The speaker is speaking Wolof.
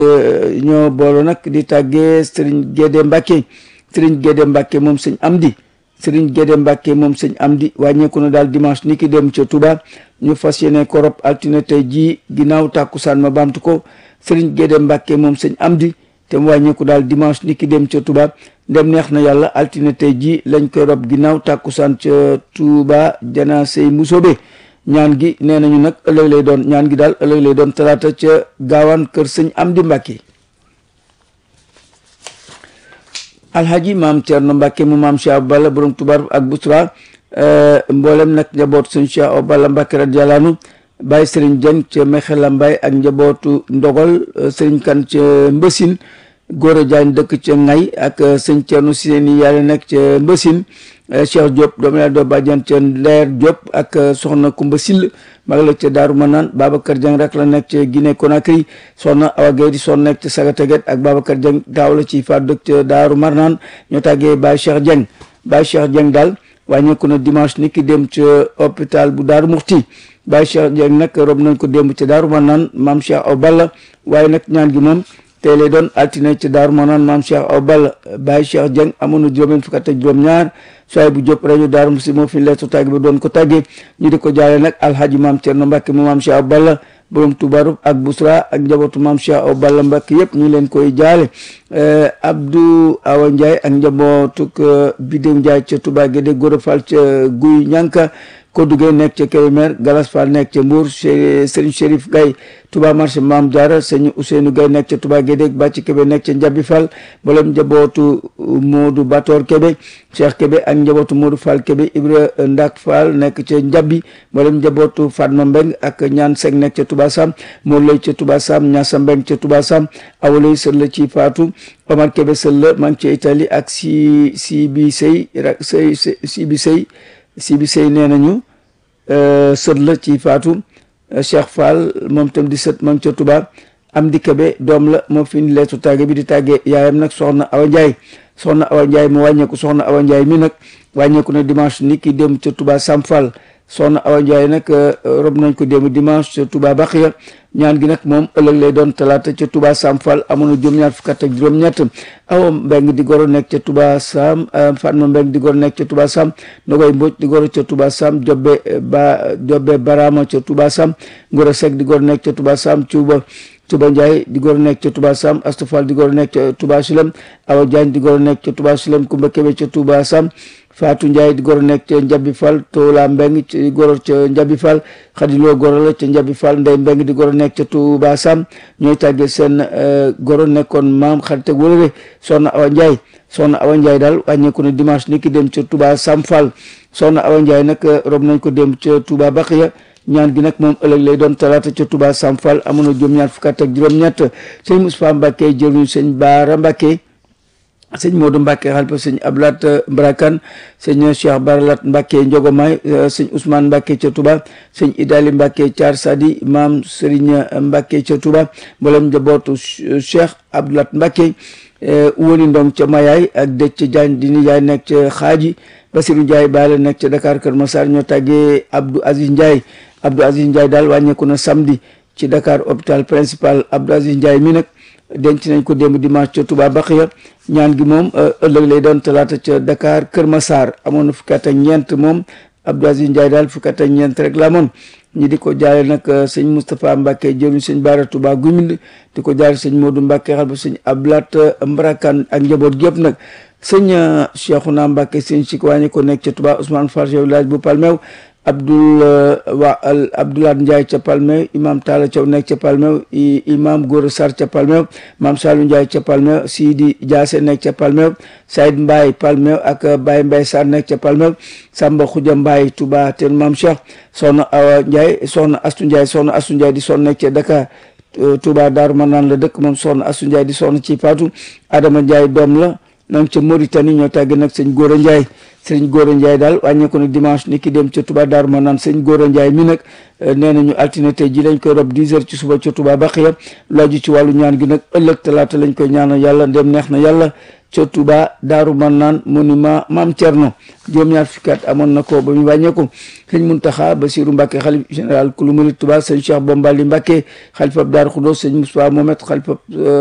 ñoo boolo nag di tàggee sëriñ Gédé Mbacke sëriñ Gédé Mbacke moom sëñ Amdi sëriñ Gédé Mbacke moom sëñ Amdi wàññeeku na daal dimanche ni ki dem ca Touba ñu fas yéene ko rob altine tey jii ginnaaw tàkkusaan ma baamtu ko sëriñ Gédé Mbacke moom sëñ Amdi te mu wàññeeku daal dimanche ni ki dem ca Touba ndem neex na yàlla altine tey jii lañ koy rob ginnaaw tàkkusaan ca Touba jana sey musobe ñaan gi nee nañu nag ëllëg lay doon ñaan gi daal ëllëg lay doon talaata ca gaawaan kër sëñ Amdi Mbacke alhaji maam Thierno Mbacke mu maam Cheikh Balla borom tubaar ak busra mboolem nag njaboot sëñ Cheikh Balla Mbacke radiyallahu anhu Baye Serigne Dieng ca Mexela Mbaye ak njabootu Ndogol Serigne Kan ca Mbësin Gora Diagne dëkk ca Ngay ak sëñ Thierno Sini yàlla nekk ca Mbësin Cheikh Diop doomu yàlla doo bàjjan ca Leer Diop ak soxna Kumba Sill mag la ca Daaru Manaan Babacar Dieng rek la nekk ca Guinée Conakry soxna Awa Gueye di son nekk ca Sagataget ak Babacar Dieng taaw la ci faat dëkk ca Daaru Marnaan ñoo tàggee Baye Cheikh Dieng Baye Cheikh Dieng daal wàññeeku na dimanche ni ki dem ca hôpital bu Daaru Muxti Baye Cheikh Dieng nag rob nañ ko démb ca Daaru Manaan maam Cheikh Aw Balla waaye nag ñaan gi moom tey lay doon altine ca Daaru Manaan maam Cheikh Aw Balla Baye Cheikh Dieng amoon na juróom fukk ak juróom-ñaar soay bu Diop rajo Daaru Muxti moo fi leetu tàgg ba doon ko tàggee ñu di ko jaale nag alhaji maam Thierno Mbacke mu maam Cheikh Aw Balla borom tubarub ak busra ak njabootu maam Cheikh Aw Balla Mbacke yëpp ñu leen koy jaale Abdou Awa Ndiaye ak njabootuk Bidéw Ndiaye ca Touba Guédé Gora Fall ca Guy Ñanka Kodou Gueye nekk ca Kébémer Galas Fall nekk ca Mbour Serigne Chérif Gaye Touba marché Maam Diarra sëñ Ousseynou Gaye nekk ca Touba Guédé Bàcc Kébé nekk ca Njabi Fall mboolem njabootu Modou Bator Kébé Cheikh Kébé ak njabootu Modou Fall Kébé Ibra Ndak Fall nekk ca Njabi mboolem njabootu Fatma Mbeng ak ñaan Seng nekk ca Touba Sam Mor Lay ca Touba Sam Ñaasa Mbeng ca Touba Sam awalay sën la ci Faatu Omar Kébé sën la maa ngi ca Italie ak si si bi sëy rak sëy si bi sëy si bi sëy nee nañu sët la ci faatu Cheikh Fall moom tam di sët ma ngi ca Touba am di Kébé doom la moo fi ni leetu tàgge bi di tàggee yaayam nag soxna Awa Ndiaye soxna Awa Ndiaye mu wàññeeku soxna Awa Ndiaye mi nag wàññeeku na dimanche ni ki dem ca Touba Sam Fall soxna Awa Ndiaye nag rob nañ ko démb dimanche ca Touba Baxiya ñaan gi nag moom ëllëg lay doon talaata ca Touba Sam Fall amoon na juróom-ñaar fukk ak juróom-ñett awa mbeng di goro nekk ca Touba Sam Fatma mbeng di goro nekk ca Touba Sam Nogoy Mbodj di goro ca Touba Sam Jobbe ba Jobbe Barama ca Touba Sam Ngoro Seck di goro nekk ca Touba Sam Cuuba Touba Ndiaye di goro nekk ca Touba Sam Astou Fall di goro nekk ca Touba Silem Awa Diagne di goro nekk ca Touba Silem Kumba Kebe ca Touba Sam Fatou Ndiaye di goro nekk ca Njabi Fall Toola Mbeng ci goro ca Njabi Fall Xadiloo goro la ca Njabi Fall Ndey Mbeng di goro nekk ca Touba Sam ñooy tàggee seen goro nekkoon maam xarit ak wëlëre soxna Awa Ndiaye soxna Awa Ndiaye daal wàññeeku na dimanche ni ki dem ca Touba Sam Fall soxna Awa Ndiaye nag rob nañ ko dem ca Touba Baxiya ñaan gi nag moom ëllëg lay doon talaata ca Touba Sam Fall amoon na juróom-ñaar fukk ak juróom-ñett sëñ Moustapha Mbacke jëruñu sëñ Baara Mbacke sëñ Modou Mbacke xalpa sëñ Ablat Mbrakan sëñ Cheikh Baralat Mbacke Njogomaay sëñ Ousmane Mbacke ca Touba sëñ Idali Mbacke Thiar Sadi maam Serigne Mbacke ca Touba mboolem njabootu Cheikh Abdoulaat Mbacke woni ndong ca Mayaay ak dëj ca Diagne di nijaay nekk ca Xaaji Basirou Ndiaye baale nekk ca Dakar Kër Massar ñoo tàggee Abdou Aziz Ndiaye Abdou Aziz Ndiaye daal wàññeeku na samedi ci Dakar hôpital principal Abdou Aziz Ndiaye mi nag denc nañ ko démb dimanche ca Touba Baxiya ñaan gi moom ëllëg lay doon talaata ca Dakar Kër Massar amoon na fukki at ak ñeent moom Abdou Aziz Ndiaye daal fukki at ak ñeent rek la amoon ñi di ko jaale nag sëñ Moustapha Mbacke jëruñ sëñ Baara Touba Gumind di ko jaale sëñ Modou Mbacke xal ba sëñ Ablat Mbarakan ak njaboot gi yëpp nag sëñ Cheikhouna Mbacke sëñ Sik wàññi ko nekk ca Touba Ousmane Fall chef village bu Palmew Abdoul wa Abdoulaye Ndiaye ca Palmew imam Talla Thiaw nekk ca Palmew imam Gora Sarr ca Palmew maam Salou Ndiaye ca Palmew Sidi Diassé nekk ca Palmew Saïd Mbaye Palmew ak Baye Mbaye Sarr nekk ca Palmew Samba Khoudia Mbaye Touba ten maam Cheikh soxna Awa Ndiaye soxna Astou Ndiaye soxna Astou Ndiaye di son nekk ca Dakar Touba Daaru Manaan la dëkk moom soxna Astou Ndiaye di soxna ci Fatou Adama Ndiaye doom la nang ca Mauritanie ñoo tàgge nag sëñ Góora Ndiaye sëñ Góora Ndiaye daal wàññeeku nag dimanche ni ki dem ca Touba Daaru ma naan sëñ Góora Ndiaye mi nag nee nañu altine tey ji lañ koy rob 10 heures ci suba ca Touba Baxiya laaju ci wàllu ñaan gi nag ëllëg talaata lañ koy ñaanal yàlla ndem neex na yàlla ca Touba Daaru Marnaan monument Maam Thierno juróom-ñaar fukki at amoon na ko ba mu wàññeeku sëñ Muntaxa Basiru Mbàkke xalif général kulu murid Touba sëñ Cheikh Bombali Mbàkke xalifab Daaru Xudoos sëñ Moustapha Mohamed xalifab